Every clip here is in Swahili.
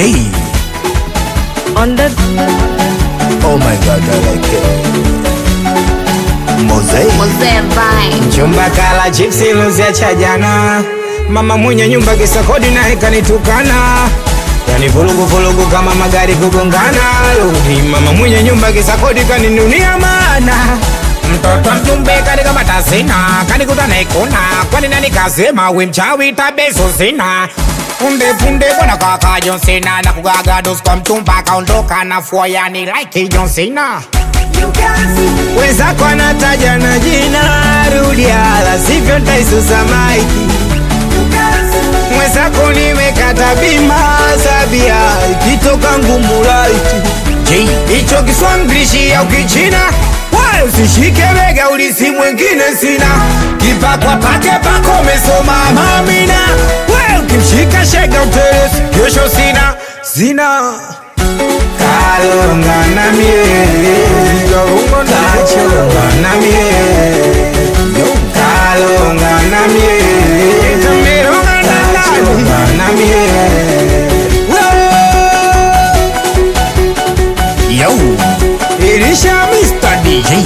J. On the Oh my god, I like it. Mosaic. Mzee Vine. Chumba kala chipsi luzia cha jana, mama mwenye nyumba kisa kodi naye kanitukana, yani vurugu vurugu kama magari kugongana. Rudi mama mwenye nyumba kisa kodi kaninunia mana mtoto mjumbe kanikamata sina kanikuta naikuna kwani nani kasema we mchawi tabeso sina punde punde bwana kaka John Cena na kugaga dos kwa mchumba kaondoka na fua yani like John Cena wenzako anataja na jina rudia, sivyo ntaisusa maiki. Mwenzako nimekata bima sabia, ikitoka ngumu laiti J. hicho Kiswahili au Kichina wala usishike bega, ulisi mwingine sina kipakwa pake pako umesoma mamina, we ukimshika shega utelezi, kesho sina sina kalonga na mie kachonga na mie kalonga na mie tameronga na nani na mie Yo. ilisha Mr. D J.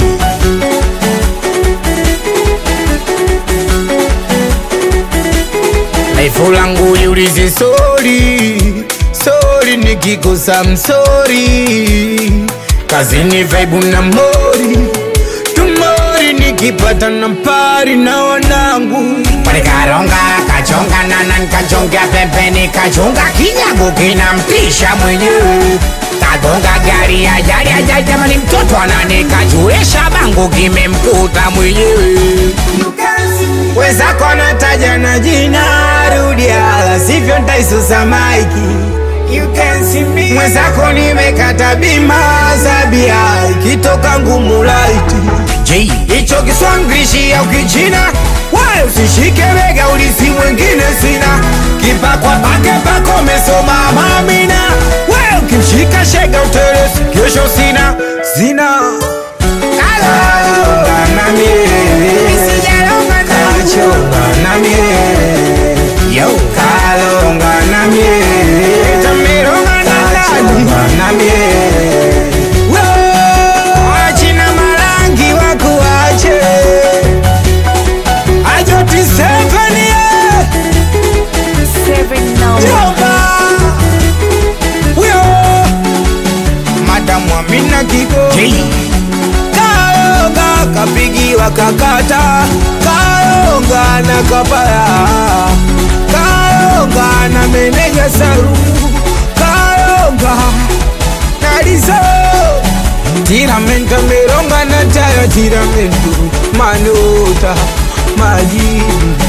Laifu langu liulize sori sori, nikikosa msori, kazini vaibu na mori tumori, nikipata na pari na wanangu Panikaronga kachonga nana nikachonga pembeni kachonga kinyago kinamtisha mwenyewe kagonga gari ajali ajali jamani mtoto ananikachuesha bango kimemkuta mwenyewe wenzako anataja na jina rudia, la sivyo ntaisusa maiki. Mwenzako nimekata bima zabia, ikitoka ngumu laiti J. hicho Kiswahili au Kichina, wala usishike bega, ulisi mwingine sina kipakwa pake pako umesoma mamina, we ukimshika shega utelezi, kesho sina sina kalonga na mie kachonga na mie Yo. kalonga na mie tameronga na nani na mie wachina marangi wakuache ajoti sevenie seven now. jomba huyo madamu amina kigo J. Kaonga kapigiwa kakata, kaonga na kabaya, kaonga na meneja saru, kaonga na lizo tiramento meronga na tayo tiramento manota majibu